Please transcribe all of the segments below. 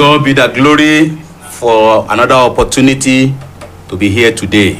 God be the glory for another opportunity to be here today.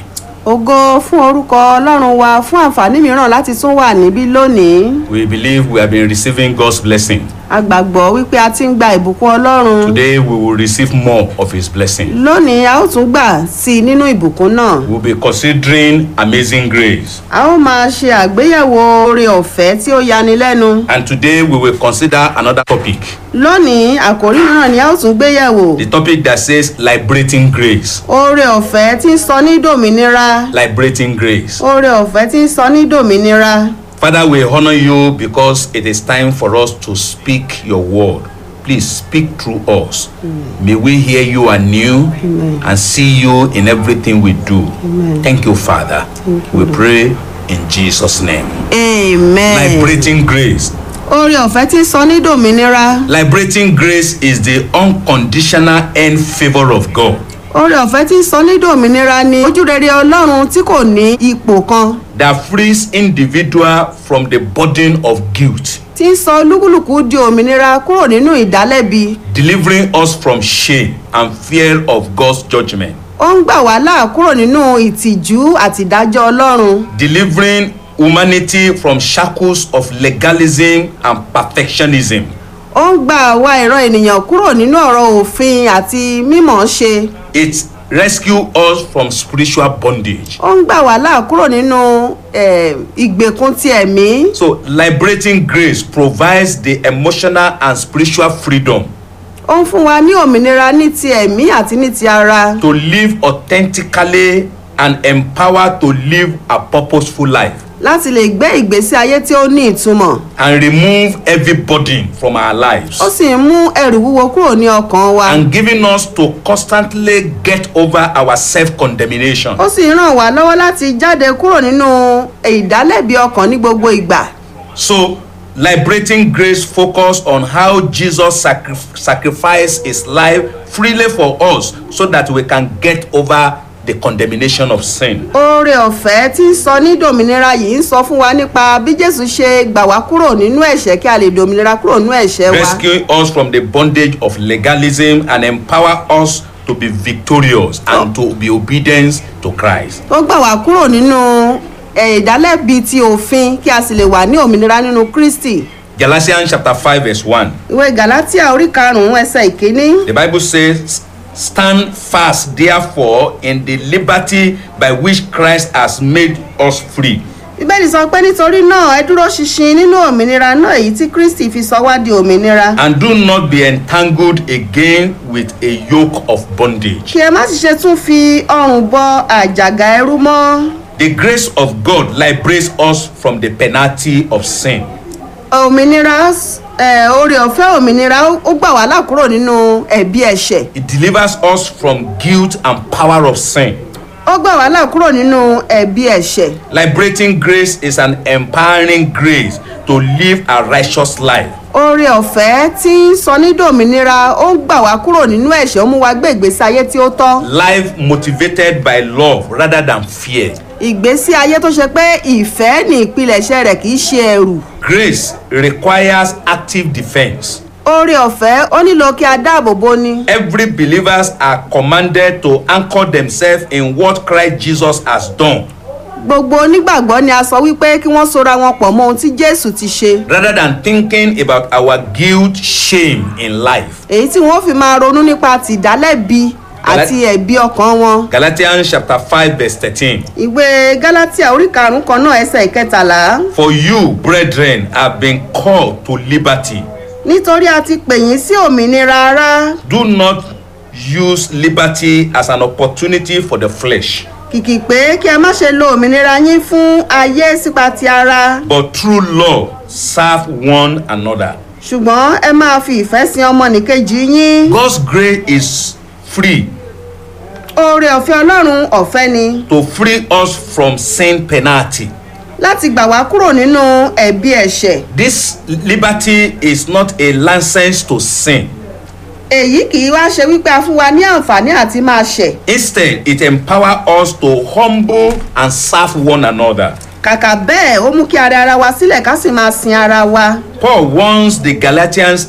ògo fún orúkọ ọlọ́run wa fún àǹfààní mìíràn láti tún wà níbí lónìí We believe we have been receiving God's blessing. a gbàgbọ́ wípé a ti ń gba ìbùkún ọlọ́run Today we will receive more of His blessing. lónìí a ó tún gbà sí i nínú ìbùkún náà We'll be considering amazing grace. a ó máa ṣe àgbéyẹ̀wò oore ọ̀fẹ́ tí ó yani lẹ́nu And today we will consider another topic. lónìí àkòrí mìíràn ni a ó tún gbéyẹ̀wò The topic that says liberating grace. oore ọ̀fẹ́ tí ń sọ ní dòmìnira Liberating grace. oore ọ̀fẹ́ tí ń sọ ní dòmìnira Father, we honor you because it is time for us to speak your word. Please speak through us. May we hear you anew and see you in everything we do. Thank you, Father. we pray in Jesus' name. amen Liberating grace. oore ọ̀fẹ́ tí ń sọ ní dòmìnira Liberating grace is the unconditional end favor of God. oore ọ̀fẹ́ tí ń sọ ní dòmìnira ni ojúrere ọlọ́run tí kò ní ipò kan that frees individual from the burden of guilt, tí ń sọ olúkúlùkù di òmìnira kúrò nínú ìdálẹ́bi delivering us from shame and fear of God's judgment, ó ń gbà wá là kúrò nínú ìtìjú àti ìdájọ́ ọlọ́run delivering humanity from shackles of legalism and perfectionism, ó ń gbà wá ìran ènìyàn kúrò nínú ọ̀rọ̀ òfin àti mímọ̀ ṣe it rescues us from spiritual bondage. ó ń gbà wá là kúrò nínú eh, ìgbèkùn ti ẹ̀mí So, liberating grace provides the emotional and spiritual freedom ó ń fún wa ní òmìnira ní ti ẹ̀mí àti ní ti ara to live authentically and empowered to live a purposeful life. láti lè gbé ìgbésí ayé tí ó ní ìtumọ̀ and remove every burden from our lives ó sì ń mú ẹrù wúwo kúrò ní ọkàn wa and giving us to constantly get over our self-condemnation. ó sì ń ràn wá lọ́wọ́ láti jáde kúrò nínú ìdálẹ́bi ọkàn ní gbogbo ìgbà So, liberating grace focus on how Jesus sacri- sacrificed his life freely for us so that we can get over the condemnation of sin. oore ọ̀fẹ́ tí ń sọ ní dòmìnira yìí ń sọ fún wa nípa bí jésù ṣe gbà wá kúrò nínú ẹ̀ṣẹ̀ kí a lè dòmìnira kúrò nínú ẹ̀ṣẹ̀ wa Rescuing us from the bondage of legalism and empower us to be victorious and to be obedient to Christ. ó gbà wá kúrò nínú eh, ìdálẹ́bi ti òfin kí a sì lè wà ní òmìnira nínú kristi Galatians chapter 5 verse 1. ìwé galatia orí karùn-ún ẹsẹ̀ ìkíní The Bible says, Stand fast, therefore, in the liberty by which Christ has made us free. bíbélì sọ pé nítorí náà ẹ dúró ṣinṣin nínú òmìnira náà èyí tí kristi fi sọ wá di òmìnira And do not be entangled again with a yoke of bondage. kí ẹ má sì ṣe tún fi ọrùn bọ àjàgà ẹrú mọ́ The grace of God liberates us from the penalty of sin. òmìnira eh, oore ọ̀fẹ́ òmìnira ó- ó gbà wá là kúrò nínú ẹ̀bi ẹ̀ṣẹ̀ It delivers us from guilt and power of sin. ó gbà wá là kúrò nínú ẹ̀bi ẹ̀ṣẹ̀ Liberating grace is an empowering grace to live a righteous life. oore ọ̀fẹ́ tí ń sọ ní dòmìnira ó ń gbà wá kúrò nínú ẹ̀ṣẹ̀ ó mú wa gbé ìgbésí ayé tí ó tọ́ Life motivated by love rather than fear. ìgbésí ayé tó ṣe pé ìfẹ́ ní ìpilẹ̀ṣẹ̀ rẹ̀ kì í ṣe ẹrù Grace requires active defense. oore ọ̀fẹ́ ó nílò kí a dáàbò bo ni Every believers are commanded to anchor themselves in what Christ Jesus has done gbogbo onígbàgbọ́ ni a sọ wípé kí wọ́n sora wọn pọ̀ mọ́ ohun tí jésù ti ṣe rather than thinking about our guilt, shame in life. èyí tí wọ́n fi máa ronú nípa tìdálẹ́bi àti ẹ̀bi ọkàn wọn Galatians chapter 5 verse 13. ìwé galatia orí karùnún kan náà ẹsẹ̀ ìkẹtàlá For you, brethren, have been called to liberty. nítorí a ti pè yín sí òmìnira ara Do not use liberty as an opportunity for the flesh, kìkì pé kí ẹ má ṣe lo òmìnira yín fún ayé sípa ti ara but through love serve one another. ṣùgbọ́n ẹ máa fi ìfẹ́ sin ọmọnìkejì yín God's grace is free oore ọ̀fẹ́ ọlọ́run ọ̀fẹ́ ni to free us from sin penalty. láti gbà wá kúrò nínú ẹ̀bi ẹ̀ṣẹ̀ This liberty is not a license to sin. èyí kì í wá ṣe wípé a fún wa ní àǹfààní àti máa ṣẹ̀ Instead, it empowers us to humble and serve one another. kàkà bẹ́ẹ̀ ó mú kí ara ara wa sílẹ̀ ká sì máa sin ara wa Paul warns the Galatians